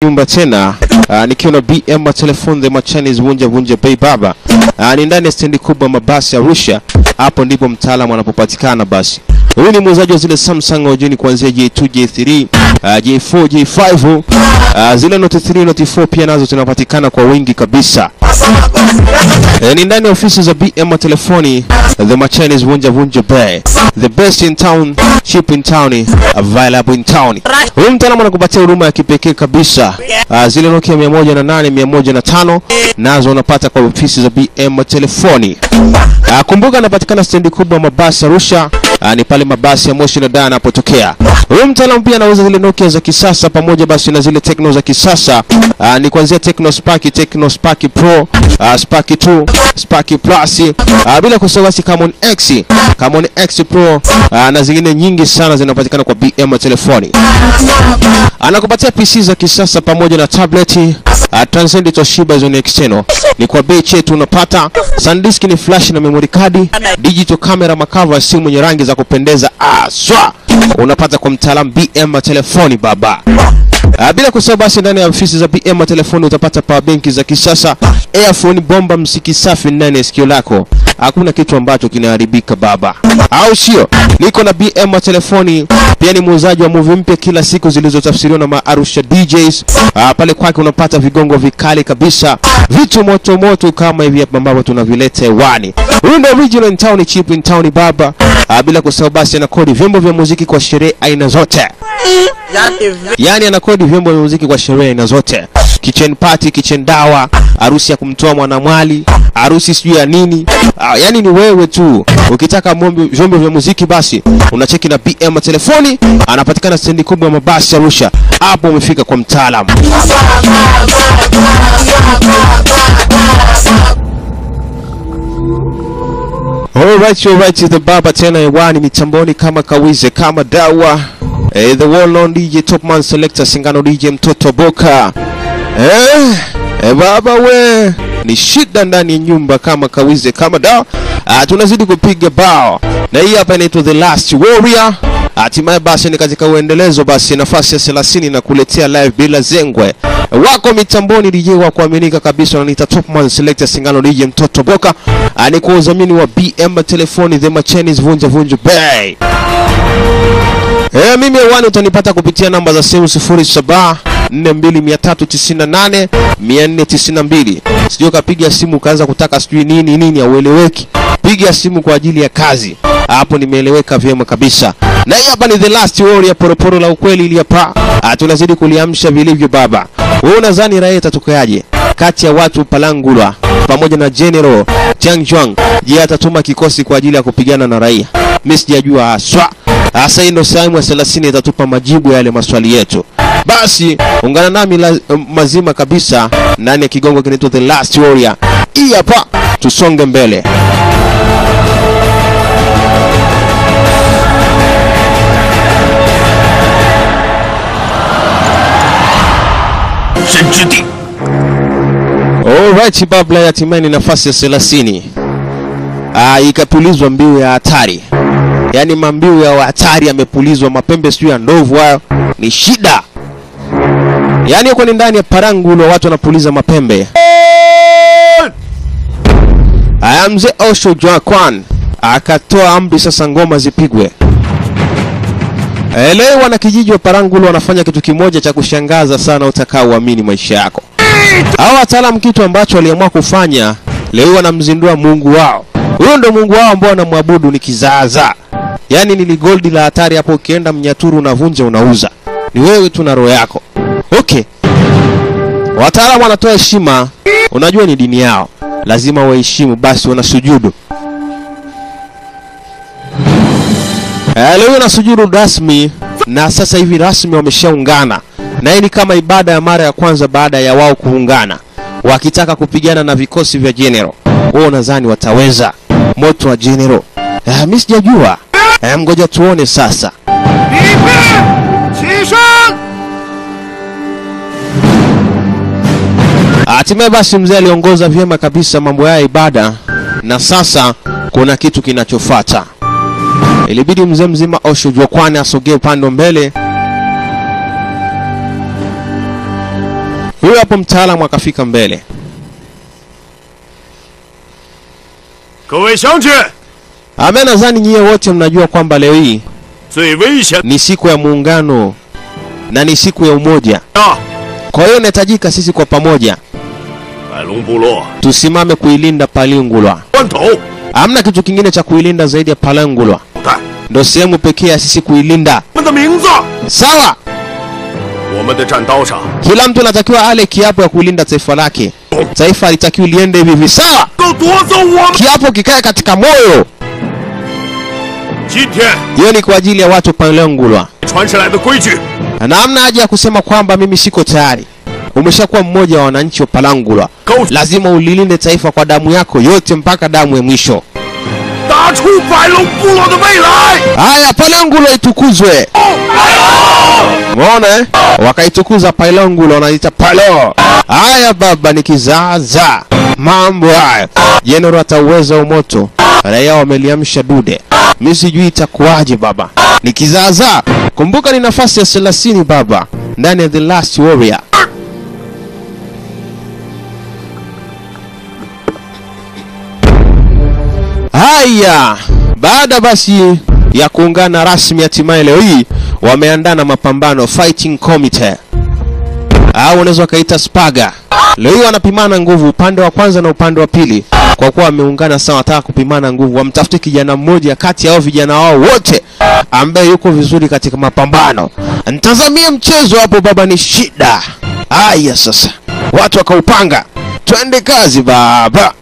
nyumba tena uh, nikiwa na BM telefone the machanis vunja vunja bei baba uh, ni ndani ya stendi kubwa mabasi ya Arusha. Hapo ndipo mtaalamu anapopatikana. Basi huyu ni muuzaji wa zile Samsung ojini kuanzia J2, J3, uh, J4, J5 uh, zile Note 3, Note 4 pia nazo zinapatikana kwa wingi kabisa. E, ni ndani ya ofisi za BM telefoni the machanis vunja vunja bei the best in town cheap in town available in town. Huyu mtaalamu anakupatia huduma ya kipekee kabisa. Uh, zile Nokia 108, 105 nazo unapata kwa ofisi za BM telefoni. Uh, kumbuka anapatikana stendi kubwa mabasi Arusha. Uh, ni pale mabasi ya Moshi na Dar yanapotokea. Huyu mtaalamu pia anauza zile Nokia za kisasa pamoja basi na zile Tecno za kisasa. Uh, ni kuanzia Tecno Spark, Tecno Spark Pro, uh, Spark 2, Spark Plus, uh, bila kusahau basi Camon X, Camon X Pro uh, na zingine nyingi sana zinapatikana kwa BM telefoni. Anakupatia PC za kisasa pamoja na tablet uh, Transcend Toshiba Zone external. Ni kwa bei chetu unapata SanDisk ni flash na memory card, digital camera makava ya simu yenye rangi za kupendeza aswa. Unapata kwa mtaalamu BM telefoni baba. Uh, bila kusahau basi ndani ya ofisi za BM telefoni utapata power benki za kisasa, earphone bomba, msiki safi ndani ya sikio lako. Hakuna kitu ambacho kinaharibika baba, au sio? Niko na BM telefoni, pia ni muuzaji wa movie mpya kila siku zilizotafsiriwa na Maarusha DJs. Uh, pale kwake unapata vigongo vikali kabisa, vitu moto moto kama hivi hapa ambavyo tunavileta hewani. Huyu ndio original in town, cheap in town baba. Uh, bila kusahau basi ana kodi vyombo vya muziki kwa sherehe aina zote yaani anakodi vyombo vya muziki kwa sherehe aina zote, kitchen party, kitchen dawa, harusi ya kumtoa mwanamwali, harusi sijui ya nini. Ah, yaani ni wewe tu. Ukitaka mombi- vyombo vya muziki basi unacheki na BM telefoni, anapatikana stendi kubwa ya mabasi Arusha. Hapo umefika kwa mtaalamu. Alright, alright, the baba tena hewani mitamboni kama kawize kama dawa eh, the well known DJ Topman Selector Singano DJ mtoto Boka eh, eh, baba we ni shida ndani ya nyumba kama kawize kama dawa. Ah, tunazidi kupiga bao na hii hapa inaitwa The Last Warrior. Hatimaye basi ni katika uendelezo basi nafasi ya 30 na kuletea live bila zengwe wako mitamboni DJ wa kuaminika kabisa wananiita Topman Selector Singano DJ mtoto Boka. Ah, ni kwa udhamini wa BM telefoni The Machenis vunja vunja bay. Eh, mimi hewani utanipata kupitia namba za simu 07 42988 492. Sijui ukapiga simu ukaanza kutaka sijui nini nini, haueleweki. Piga simu kwa ajili ya kazi, hapo nimeeleweka vyema kabisa. Na hii hapa ni the last warrior, poroporo la ukweli ili hapa Ah, tunazidi kuliamsha vilivyo baba. Wewe unadhani raia itatokeaje kati ya watu Palangulwa pamoja na General Chiang Juang? Je, atatuma kikosi kwa ajili ya kupigana na raia? Mimi sijajua haswa. Sasa hii ndio sehemu ya 30 itatupa majibu ya yale maswali yetu. Basi ungana nami la, mazima kabisa ndani ya kigongo kinaitwa The Last Warrior. Hii hapa tusonge mbele. Alright, babla ya hatimaye ni nafasi ya 30. Ah, ikapulizwa mbiu ya hatari. Yaani mambiu ya hatari yamepulizwa, mapembe sijui ya ndovu hayo ni shida. Yaani huko ni ndani ya Parangulo watu wanapuliza mapembe. Aya, mzee Osho Jwakwan akatoa amri sasa ngoma zipigwe. Eh, Leo wanakijiji wa Parangulo wanafanya kitu kimoja cha kushangaza sana utakaoamini maisha yako. Hao wataalamu kitu ambacho waliamua kufanya leo wanamzindua Mungu wao. Huyo ndo Mungu wao ambao wanamwabudu ni kizaazaa. Yaani ni goldi la hatari hapo, ukienda Mnyaturu unavunja unauza. Ni wewe tu na roho yako. Okay. Wataalamu wanatoa heshima, unajua ni dini yao, lazima waheshimu, basi wanasujudu. Eh, leo wanasujudu rasmi na sasa hivi rasmi wameshaungana, na hii ni kama ibada ya mara ya kwanza baada ya wao kuungana, wakitaka kupigana na vikosi vya General. Wao nadhani wataweza moto wa General? Eh, mimi sijajua. Eh, ngoja tuone sasa. Hatimaye basi mzee aliongoza vyema kabisa mambo ya ibada, na sasa kuna kitu kinachofuata. Ilibidi mzee mzima Osho Jwakwani asogee upande wa mbele Huyo hapo mtaalamu akafika mbele. 各位乡亲， Ame, nadhani nyie wote mnajua kwamba leo hii 最危险 ni siku ya muungano na ni siku ya umoja. 啊！ Kwa hiyo inahitajika sisi kwa pamoja 百龙部落 tusimame kuilinda Palingulwa. 关头 Hamna kitu kingine cha kuilinda zaidi ya Palangulwa, 带 ndo sehemu pekee ya sisi kuilinda. 我们的名字， Sawa, 我们的战刀上 kila mtu anatakiwa ale kiapo ya kuilinda taifa lake. Taifa halitakiwi liende hivi hivi. Sawa, 都夺走我们。 kiapo kikae katika moyo. 今天 Hiyo ni kwa ajili ya watu Palangulwa, 传下来的规矩， na hamna haja ya kusema kwamba mimi siko tayari. Umeshakuwa mmoja wa wananchi wa Palangulwa, 高 lazima ulilinde taifa kwa damu yako yote mpaka damu ya mwisho. 打出百龙部落的未来。 Haya, Palangulwa itukuzwe. Umeona eh? Wakaitukuza Pailongulo wanaita Palo. Haya baba, ni kizaza mambo haya. Jenerali atauweza umoto, raia wameliamsha dude. Mi sijui itakuwaje baba, ni kizaza. Kumbuka ni nafasi ya 30 baba, ndani ya The Last Warrior. Haya, baada basi ya kuungana rasmi, hatimaye leo hii wameandaa na mapambano fighting committee au unaweza ukaita spaga. Leo hii wanapimana nguvu upande wa kwanza na upande wa pili, kwa kuwa wameungana sawa, wanataka kupimana nguvu. Wamtafute kijana mmoja kati ya hao vijana wao wote ambaye yuko vizuri katika mapambano. Ntazamie mchezo hapo baba, ni shida. Haya sasa, watu wakaupanga, twende kazi baba.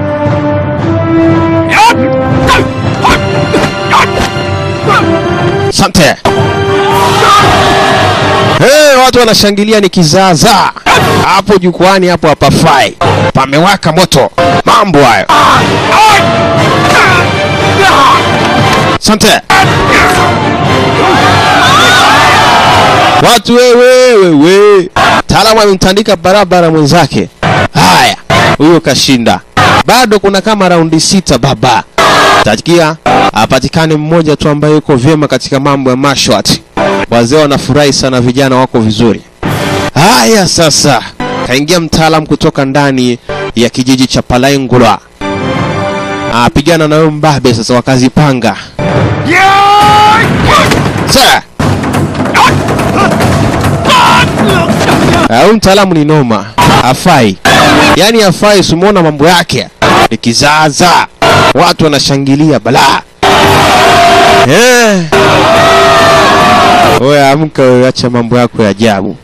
Asante. Hey, watu wanashangilia ni kizaza hapo jukwani, hapo hapafai, pamewaka moto. Mambo hayo. Asante. Watu wewe wewe, taalamu amemtandika barabara mwenzake. Haya, huyo kashinda. Bado kuna kama raundi sita baba. Takia apatikane mmoja tu ambaye yuko vyema katika mambo ya mashwat. Wazee wanafurahi sana, vijana wako vizuri. Haya sasa, kaingia mtaalam kutoka ndani ya kijiji cha Palaingulwa. Apigana na huyo mbabe sasa, wakazipanga Sir. Ah, Huyu mtaalamu ni noma, hafai, yaani hafai. Simuona mambo yake ni kizaza, watu wanashangilia balaa. Eh. Oya, amka wewe, acha mambo yako ya ajabu.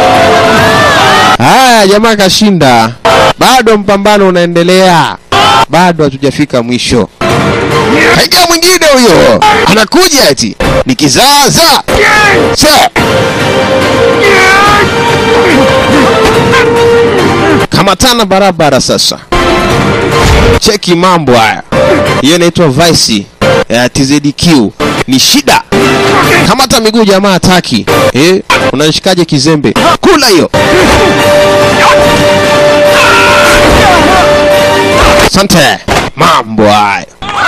Haya, jamaa kashinda, bado mpambano unaendelea, bado hatujafika mwisho. Kaigia mwingine huyo, anakuja eti ni kizaza. Sir. Kamatana barabara sasa. Cheki mambo haya. Hiyo inaitwa Vice ya TZDQ. Ni shida. Kamata miguu jamaa hataki. Eh, unanishikaje kizembe? Kula hiyo. Asante. Mambo haya.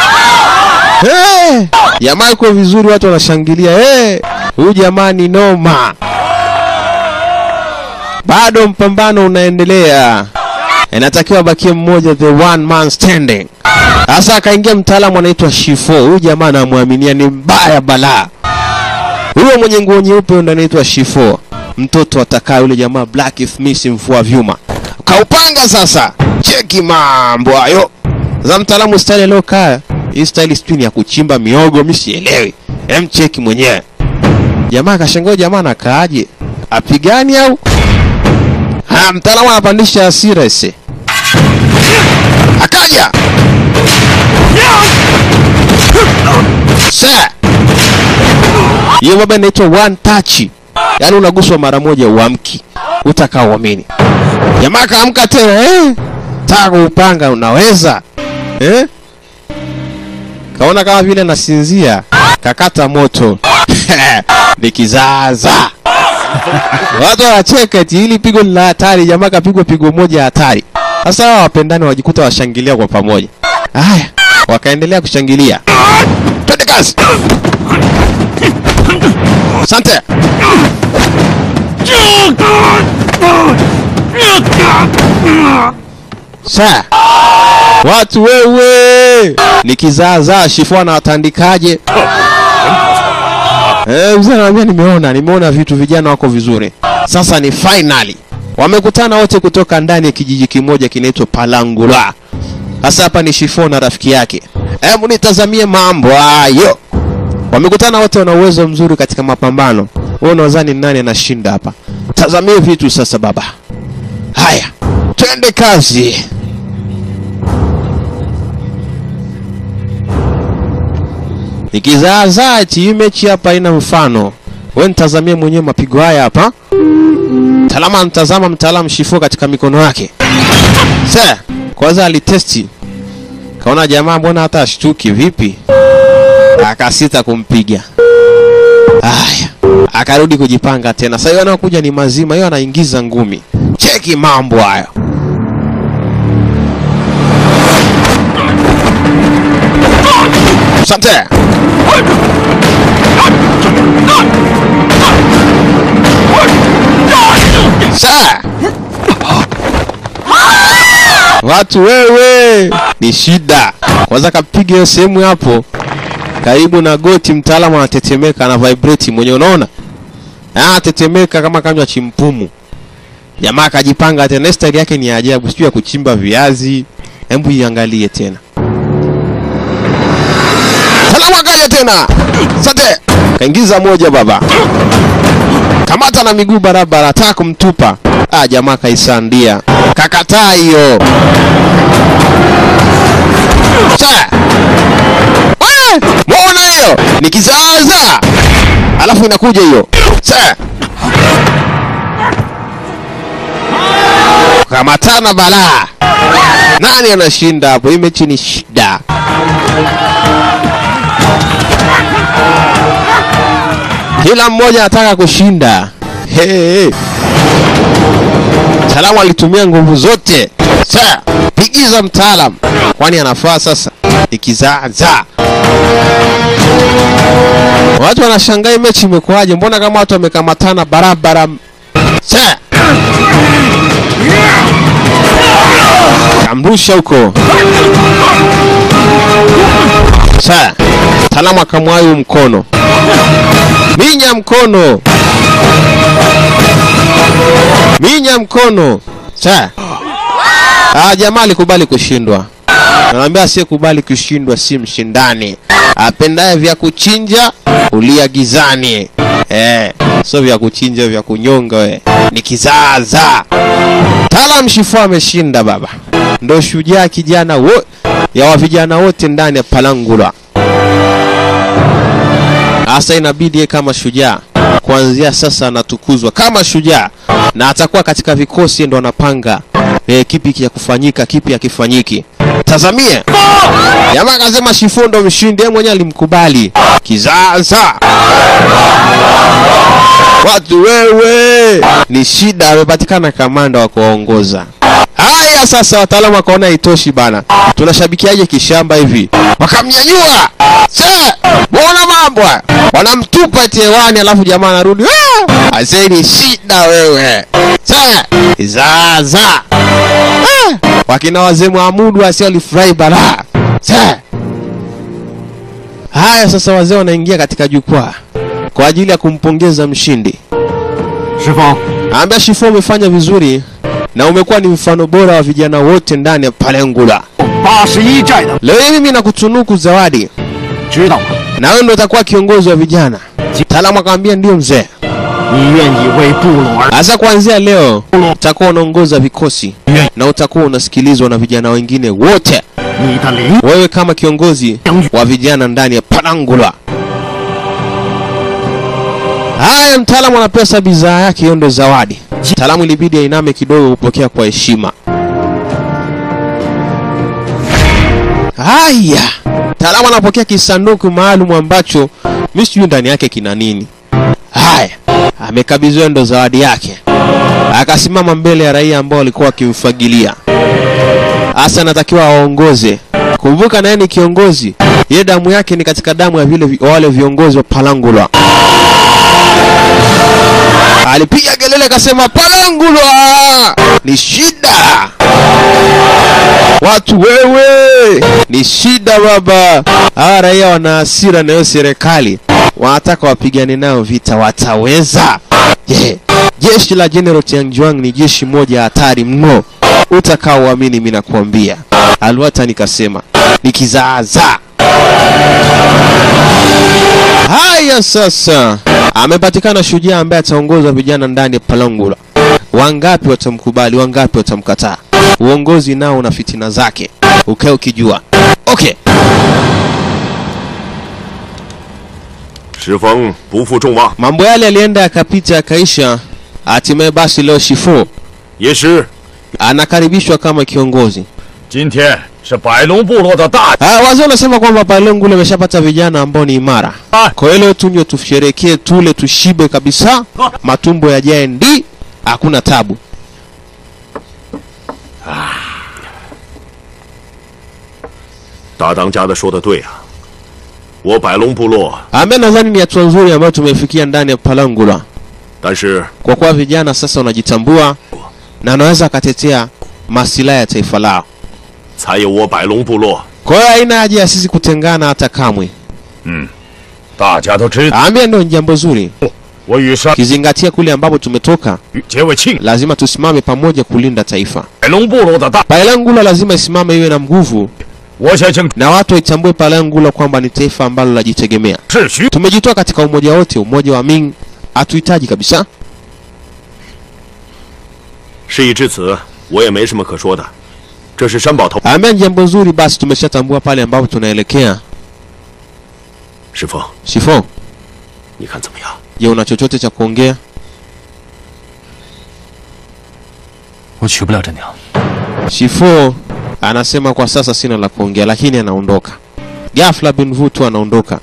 Eh, jamaa yuko vizuri, watu wanashangilia. Eh, huyu jamaa ni noma. Bado mpambano unaendelea, inatakiwa abakie mmoja, the one man standing. Sasa akaingia mtaalamu anaitwa Shifo. Huyu jamaa anamwaminia ni mbaya balaa. Huyo mwenye nguo nyeupe ndo anaitwa Shifo, mtoto atakaa yule jamaa Black Smith, mfua vyuma. Kaupanga sasa, cheki mambo hayo za mtaalamu. Style aliokaa hii style sijui ni ya kuchimba miogo, mimi sielewi. Hem, cheki mwenyewe. Jamaa kashangaa, jamaa anakaaje? Apigani au Ha, mtaalamu anapandisha hasira ese. Akaja. Sir. Hiyo baba inaitwa one touch. Yaani unaguswa mara moja uamki. Utakaa uamini. Jamaa kaamka tena eh? Taka upanga unaweza? Eh? Kaona kama vile nasinzia. Kakata moto. Ni kizaza. Watu wanacheka eti hili pigo ni la hatari, jamaa kapigwa pigo moja hatari. Sasa hawa wapendani wajikuta washangilia kwa pamoja. Haya, wakaendelea kushangilia. Twende kazi. Asante. Sa watu wewe, nikizaazaa shifu anawatandikaje? Eh, mzee anamwambia nimeona, nimeona vitu, vijana wako vizuri. Sasa ni finally wamekutana wote kutoka ndani ya kijiji kimoja kinaitwa Palangula. Sasa hapa ni Shifo na rafiki yake. Hebu nitazamie mambo hayo. Wamekutana wote, wana uwezo mzuri katika mapambano. Wewe unadhani nani anashinda hapa? Tazamie vitu sasa baba. Haya, twende kazi. Nikizaazaa eti hii mechi hapa haina mfano. Wewe nitazamie mwenyewe mapigo haya hapa. Mtaalamu anatazama mtaalamu Shifo katika mikono yake. Sasa kwanza alitesti, kaona jamaa mbona hata ashtuki vipi, akasita kumpiga. Haya, akarudi kujipanga tena. Sasa hiyo anayokuja ni mazima, hiyo anaingiza ngumi. Cheki mambo hayo. Asante. Sasa watu wewe, ni shida. Kwanza kapiga hiyo sehemu hapo karibu na goti, mtaalamu anatetemeka, ana vibrate mwenye, unaona anatetemeka kama kanywa chimpumu. Jamaa akajipanga tena, style yake ni ya ajabu, sijui ya kuchimba viazi. Hebu iangalie tena, salamu akaja tena, sante kaingiza moja baba, kamata na miguu barabara, ataka kumtupa. Ah, jamaa kaisandia, kakataa hiyo. Sa Eh, muona hiyo ni kizaazaa, alafu inakuja hiyo Sa kamatana balaa. Nani anashinda hapo? Hii mechi ni shida. Kila mmoja anataka kushinda. Hey, hey. Mtaalamu alitumia nguvu zote. Sasa pigiza mtaalam, kwani anafaa sasa ikizaazaa. Watu wanashangaa hii mechi imekuwaje? Mbona kama watu wamekamatana barabara? Sasa kamrusha huko. Sasa mtaalamu akamwayu mkono, minya mkono, minya mkono. Sasa ah, jamaa alikubali kushindwa. Naambia asiyekubali kushindwa si mshindani. Apendaye vya kuchinja ulia gizani. Eh, sio vya kuchinja vya kunyonga we. Ni kizaazaa. Talam Shifu ameshinda baba. Ndo shujaa kijana wo ya wa vijana wote ndani ya Palangula. Hasa inabidi yeye kama shujaa kuanzia sasa anatukuzwa kama shujaa na atakuwa katika vikosi ndo anapanga e, kipi kia kufanyika kipi hakifanyiki. Tazamie jamaa akasema Shifu ndo mshindi, yeye mwenyewe alimkubali kizaza. Watu wewe, ni shida, amepatikana kamanda wa kuwaongoza. Haya sasa, wataalamu wakaona haitoshi bana, tunashabikiaje kishamba hivi? Wakamnyanyua se, muona mambo haya, wanamtupa eti hewani, alafu jamaa anarudi "Ah, aisee, ni shida wewe se, zaza Ah, wakina wazee Mwamudu asi walifurahi balaa se. Haya sasa, wazee wanaingia katika jukwaa kwa ajili ya kumpongeza mshindi. 师傅， Ambia Shifu umefanya vizuri na umekuwa ni mfano bora wa vijana wote ndani ya Palengula. 八十一寨的， Leo hii mimi nakutunuku zawadi 知道吗？ na wewe ndo utakuwa kiongozi wa vijana. Mtaalamu akamwambia ndio mzee. 你愿意为部落而 Sasa kuanzia leo utakuwa unaongoza vikosi na utakuwa unasikilizwa na vijana wengine wote. 你的领 Wewe kama kiongozi wa vijana ndani ya Palangula. Haya, mtaalamu anapewa sasa bidhaa yake, hiyo ndo zawadi. Mtaalamu ilibidi ainame kidogo kupokea kwa heshima. Haya, mtaalamu anapokea kisanduku maalum ambacho mimi sijui ndani yake kina nini. Haya, amekabidhiwa ndo zawadi yake. Akasimama mbele ya raia ambao walikuwa wakimfagilia. Hasa anatakiwa aongoze. Kumbuka naye ni kiongozi, ye damu yake ni katika damu ya vile vi- wale viongozi wa Palangulwa. Alipiga kelele akasema, Palangulwa ni shida. watu wewe, ni shida baba. Hawa raia wana hasira na hiyo serikali, wanataka wapigane nao vita, wataweza? Je, jeshi la General Tianjuang ni jeshi moja hatari mno, utakaoamini mimi nakuambia. Alwata nikasema nikizaazaa Haya sasa, amepatikana shujaa ambaye ataongoza vijana ndani ya Palangula. Wangapi watamkubali, wangapi watamkataa? Uongozi nao una fitina zake, ukae ukijua. Okay, 石峰不负众望， mambo yale yalienda yakapita yakaisha. Hatimaye basi leo Shifu 也师， anakaribishwa kama kiongozi. 今天是百龙部落的大 Ah, wazee wanasema kwamba Palangula ameshapata vijana ambao ni imara. Kwa hiyo leo tunywe, tusherekee, tule, tushibe kabisa, matumbo yajae ndi, hakuna tabu. 大当家的说的对啊，我百龙部落， Ambaye nadhani ni hatua nzuri ambayo tumefikia ndani ya Palangula, 但是 kwa kuwa vijana sasa wanajitambua na wanaweza akatetea masilahi ya taifa lao. 才有我百龙部落。 Kwa hiyo haina haja ya sisi kutengana hata kamwe. 大家都知道， Ambia ndio ni jambo zuri, 我与山 kizingatia kule ambapo tumetoka, 结为亲， lazima tusimame pamoja kulinda taifa. 百龙部落的大， Palangula lazima isimame iwe na nguvu 我相信 na watu waitambue Palangula kwamba ni taifa ambalo linajitegemea. 是需 Tumejitoa katika umoja wote, umoja wa Ming hatuhitaji kabisa. 事已至此，我也没什么可说的。这是山宝头 Ambia ni jambo zuri, basi tumeshatambua pale ambapo tunaelekea. 师傅， Shifo, 你看怎么样？ je, una chochote cha kuongea? 我娶不了真娘。 Shifo anasema kwa sasa sina la kuongea, lakini anaondoka. Ghafla bin Vu tu anaondoka.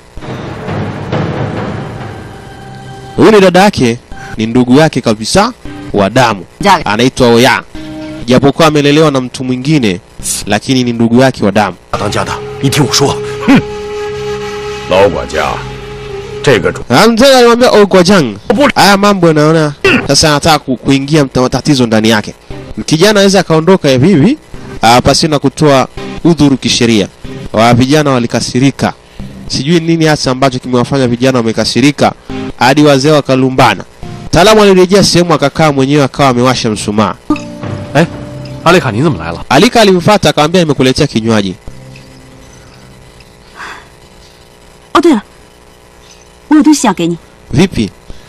Huyu ni dada yake, ni ndugu yake kabisa wa damu, 嫁给 anaitwa Oya, japokuwa amelelewa na mtu mwingine, lakini ni ndugu yake wa damu. 大当家的，你听我说，哼，老管家，这个主 Na Mzee alimwambia Ogwajang, 不 haya mambo yanaona sasa anataka ku, kuingia mta- matatizo ndani yake. Kijana aweza akaondoka hivi hivi ah, pasina kutoa udhuru kisheria. Wa vijana walikasirika, sijui nini hasa ambacho kimewafanya vijana wamekasirika hadi wazee wakalumbana. Mtaalamu alirejea sehemu akakaa mwenyewe, akawa amewasha mshumaa. 哎，阿丽卡，你怎么来了？ Alika alimfuata akamwambia, nimekuletea kinywaji. 哦，对了，我有东西要给你， Vipi?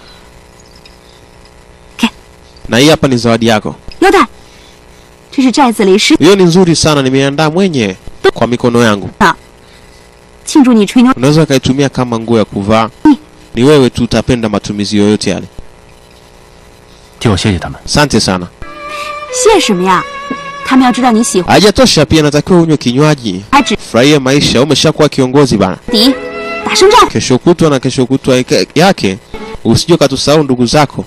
Ke. Na hii hapa ni zawadi yako. 腰带，这是寨子里十 Hiyo ni nzuri sana, nimeandaa mwenyewe kwa mikono yangu. 庆祝你吹牛。 unaweza ukaitumia kama nguo ya kuvaa. Ni wewe tu utapenda matumizi yoyote yale. 替我谢谢他们。 Asante sana. 谢什么呀？他们要知道你喜欢， Hajatosha, pia natakiwa unywe kinywaji, 还只 furahia maisha. Umeshakuwa kiongozi bana. 敌，打胜仗。 Kesho kutwa na kesho kutwa ike- yake usije ukatusahau ndugu zako.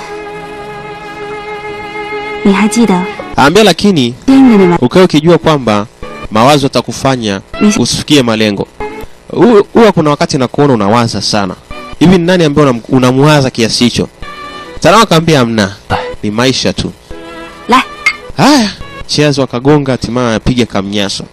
你还记得 Ambia lakini 监狱的那晚？ ukae ukijua kwamba mawazo yatakufanya Misi- usifikie malengo. Hu- Huwa kuna wakati nakuona unawaza sana hivi. Ni nani ambaye unam- unamwaza kiasi hicho? Salama akamwambia hamna, ni maisha tu. 来， Haya, cheers wakagonga, hatimaye apiga kamnyaso.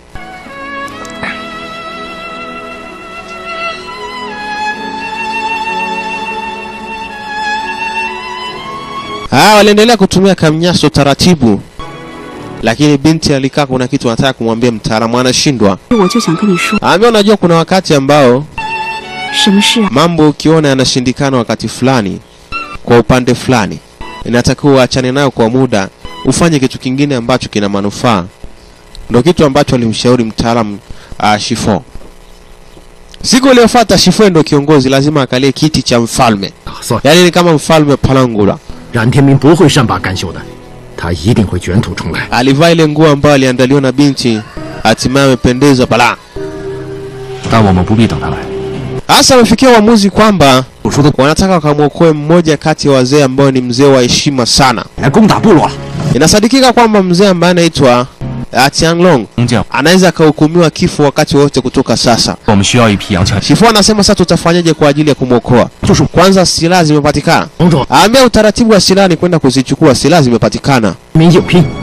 Haya, waliendelea kutumia kamnyaso taratibu, lakini binti alikaa, kuna kitu anataka kumwambia mtaalamu, anashindwa. 我就想跟你说， Ambia, unajua kuna wakati ambao 什么事啊？ mambo ukiona yanashindikana wakati fulani kwa upande fulani, inatakiwa uachane nayo kwa muda, ufanye kitu kingine ambacho kina manufaa. Ndio kitu ambacho alimshauri mtaalamu uh, Shifo. Siku iliyofuata Shifo ndio kiongozi, lazima akalie kiti cha mfalme, 打算 yaani ni kama mfalme Palangula. 冉天明不会善罢甘休的，他一定会卷土重来。 Alivaa ile nguo ambayo aliandaliwa na binti, hatimaye amependeza balaa. 但我们不必等他来。 Hasa amefikia uamuzi kwamba 我说的， wanataka wakamwokoe mmoja kati ya wazee ambao ni mzee wa heshima sana. 来攻打部落了。 Inasadikika kwamba mzee ambaye anaitwa uh, Tianglong 工匠， anaweza akahukumiwa kifo wakati wowote kutoka sasa. 我们需要一批洋枪。 Shifu anasema sasa tutafanyaje kwa ajili ya kumwokoa? 就是 Kwanza silaha zimepatikana. 王总， Aambia utaratibu wa silaha ni kwenda kuzichukua. Silaha zimepatikana. 明硬拼，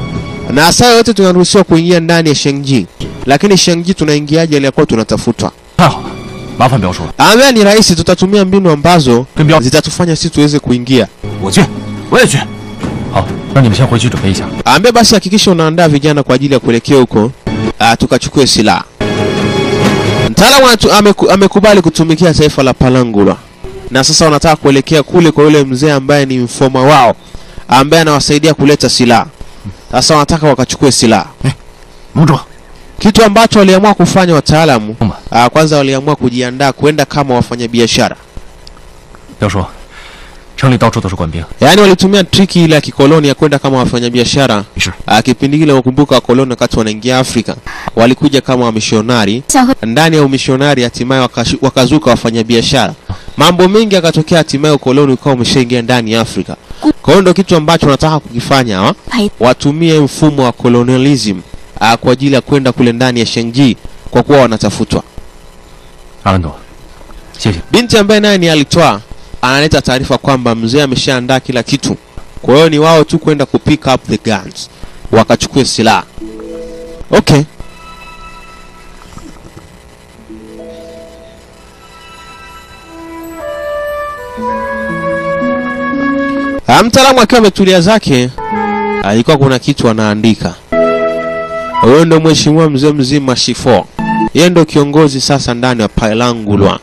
na saa yote tunaruhusiwa kuingia ndani ya Shengji, lakini Shengji tunaingiaje aliyakuwa tunatafutwa? 太好了，麻烦表叔了， Ambia ni rahisi, tutatumia mbinu ambazo 跟彪， zitatufanya sisi tuweze kuingia. 我去，我也去。好，那你们先回去准备一下。 Ambia basi hakikisha unaandaa vijana kwa ajili ya kuelekea huko, ah, tukachukue silaha. Mtaalamu anatu- ameku, amekubali kutumikia taifa la Palangula na sasa wanataka kuelekea kule kwa yule mzee ambaye ni mfoma wao ambaye anawasaidia kuleta silaha. Sasa wanataka wakachukue silaha, 盟主， kitu ambacho waliamua kufanya wataalamu. 嘛， ah, Kwanza waliamua kujiandaa kwenda kama wafanyabiashara, 表叔，城里到处都是官兵， yaani walitumia triki ile ya kikoloni ya kwenda kama wafanyabiashara. 没事。 Ah, Kipindi kile wakumbuka wakoloni wakati wanaingia Afrika walikuja kama wamishonari 想和 ndani ya umishonari hatimaye wakashu- wakazuka wafanyabiashara. Mambo mengi yakatokea, hatimaye ukoloni ukawa umeshaingia ndani ya Afrika. Kwa hiyo ndio kitu ambacho wanataka kukifanya hawa, 陪 watumie mfumo wa colonialism ah, kwa ajili ya kwenda kule ndani ya Shenji kwa kuwa wanatafutwa. 阿兰朵，谢谢。 Binti ambaye naye ni alitwa analeta taarifa kwamba mzee ameshaandaa kila kitu, kwa hiyo ni wao tu kwenda ku pick up the guns, wakachukue silaha. Okay. Ah, Mtaalamu akiwa ametulia zake, alikuwa kuna kitu anaandika. Huyo ndo mheshimiwa mzee mzima Shifo, yeye ndo kiongozi sasa ndani ya Pailangulwa.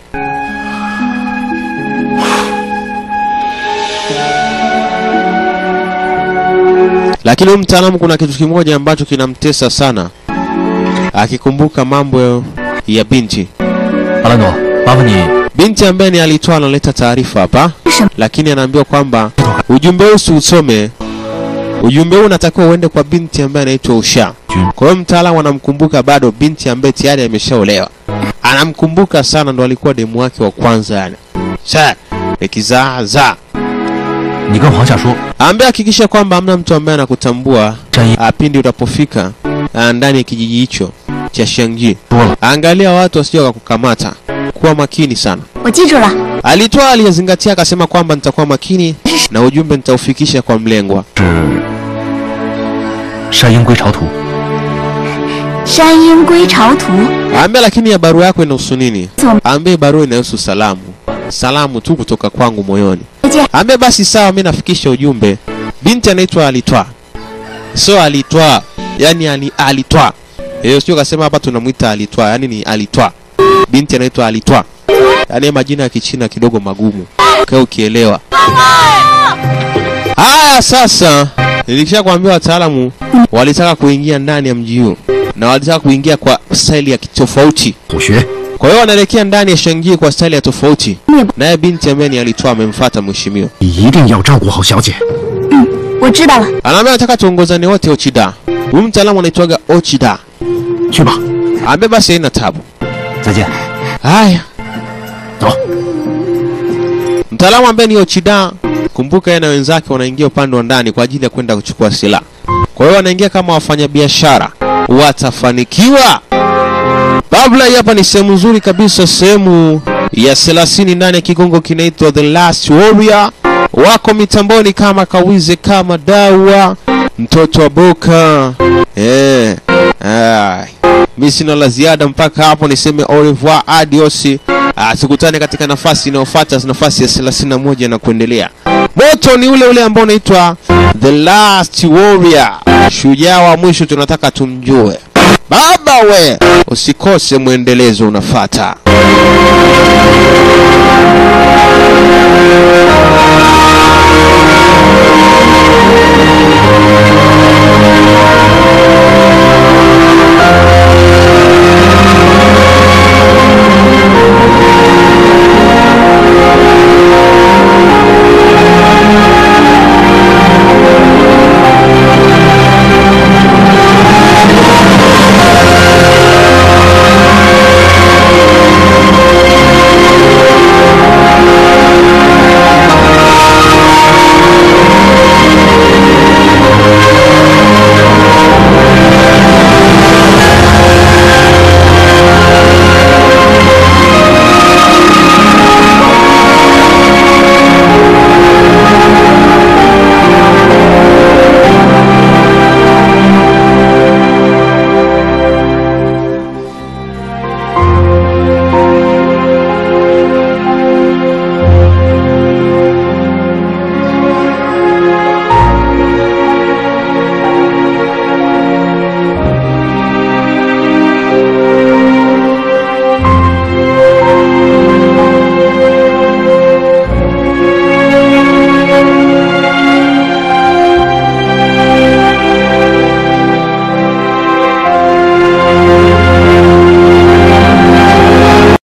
Lakini huyu mtaalamu kuna kitu kimoja ambacho kinamtesa sana, akikumbuka mambo ya binti 阿兰朵，麻烦你 binti ambaye ni alitoa analeta taarifa hapa, lakini anaambiwa kwamba ujumbe huu usiusome. Ujumbe huu unatakiwa uende kwa binti ambaye anaitwa Usha. Kwa hiyo mtaalamu anamkumbuka bado binti ambaye tayari ameshaolewa, anamkumbuka sana, ndo alikuwa demu wake wa kwanza yani. Sasa nikizaazaa 你跟皇下说， ambaye hakikisha kwamba hamna mtu ambaye anakutambua 战役 ah, pindi utapofika ah, ndani ya kijiji hicho cha Shangji. 多了， Angalia watu wasije wakakukamata, kuwa makini sana. 我记住了， Alitoa aliyezingatia akasema kwamba nitakuwa makini na ujumbe nitaufikisha kwa mlengwa. 是山鹰归巢图。 山鹰归巢图， Ambia lakini ya barua yako inahusu nini? 怎么 Ambia barua inahusu salamu, salamu tu kutoka kwangu moyoni. 见？ Ambia basi sawa, mimi nafikisha ujumbe. Binti anaitwa Alitwa, sio Alitwa, yani ali, Alitwa. Hiyo sio kasema hapa tunamwita Alitwa, yani ni Alitwa. Binti anaitwa Alitwa, yani majina ya Kichina kidogo magumu, kwa ukielewa. Haya sasa, nilikisha kuambia wataalamu walitaka kuingia ndani ya mji huu na walitaka kuingia kwa staili ya kitofauti. 虎穴， Kwa hiyo wanaelekea ndani ya Shangi kwa staili ya tofauti, naye binti ambaye ni Alitwa amemfuata mheshimiwa. 你一定要照顾好小姐。 我知道了， Anaambia nataka tuongozane wote Ochida. Huyu mtaalamu anaitwaga Ochida. 去吧， Ambe basi haina tabu. 再见。 Haya, 走， mtaalamu ambaye ni Ochida, kumbuka yeye na wenzake wanaingia upande wa ndani kwa ajili ya kwenda kuchukua silaha. Kwa hiyo wanaingia kama wafanyabiashara, watafanikiwa. Babla, hii hapa ni sehemu nzuri kabisa, sehemu ya 30 ndani ya kigongo kinaitwa The Last Warrior. Wako mitamboni kama Kawize, kama Dawa, mtoto wa Boka. Eh, ai. Mimi sina la ziada mpaka hapo, niseme au revoir, adios. Ah, tukutane katika nafasi inayofuata, nafasi ya 31 na kuendelea. Moto ni ule ule ambao unaitwa The Last Warrior, shujaa wa mwisho, tunataka tumjue. Baba we, usikose mwendelezo unafata.